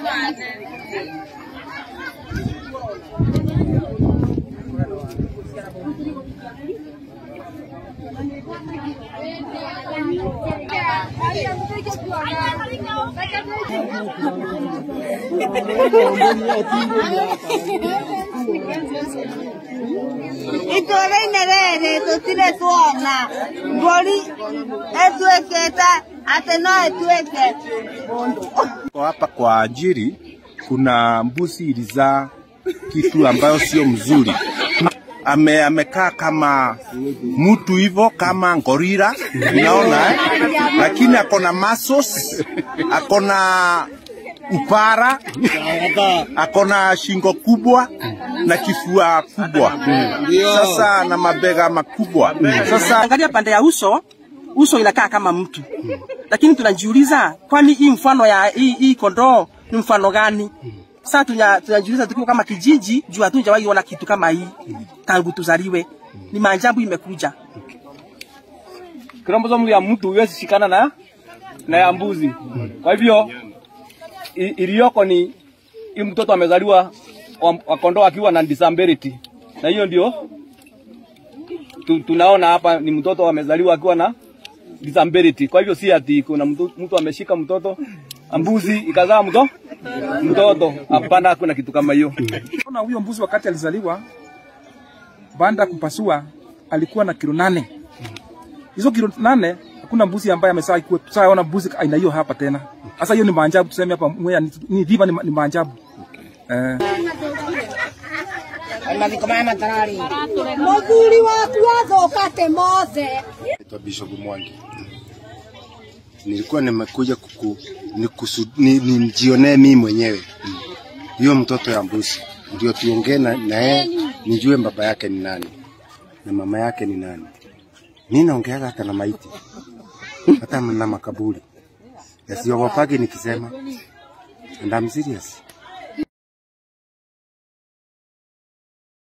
itũũra-inĩ rĩrĩ tũtirĩ tuona mbũri ĩtuĩkĩte atĩ no ĩtuĩke mũndũ Kwa hapa kwa ajiri kuna mbuzi ilizaa kitu ambayo sio mzuri. Ame, amekaa kama mtu hivyo kama ngorila unaona eh? Lakini ako na muscles, ako na upara, ako na shingo kubwa na kifua kubwa, sasa na mabega makubwa. Sasa Angalia pande ya uso, uso inakaa kama mtu, lakini tunajiuliza kwani hii mfano ya hii, hii kondoo ni mfano gani? Sasa tunya- tunajiuliza tukiwa kama kijiji, juu hatujawahi ona kitu kama hii tangu tuzaliwe. Ni maajabu imekuja. kromosomu ya mtu huwezi shikana na na ya mbuzi. Kwa hivyo i- iliyoko ni hii mtoto amezaliwa wa, wa kondoo akiwa na disability, na hiyo ndio tu, tunaona hapa ni mtoto amezaliwa akiwa na disability. Kwa hivyo si ati kuna mtu, mtu ameshika mtoto mbuzi ikazaa mto mtoto. Hapana, hakuna kitu kama hiyo. Ona huyo mbuzi wakati alizaliwa, baada ya kupasua alikuwa na kilo nane. Hizo kilo nane hakuna mbuzi ambaye amesaa kuwa tusaona mbuzi aina hiyo hapa tena. Sasa hiyo ni maajabu tuseme hapa Mwea ni, ni dhiva ni, ni maajabu. Eh. mũthuri waku athũkate mothe Naitwa Bishop Mwangi. Nilikuwa nimekuja kuku, nikusu, ni, nijionee mimi mwenyewe hiyo mtoto ya mbuzi, ndio tuongee na na yeye nijue baba yake ni nani na mama yake ni nani. Mimi naongeaga hata na maiti hata na makaburi yasiogopagi nikisema, and I'm serious.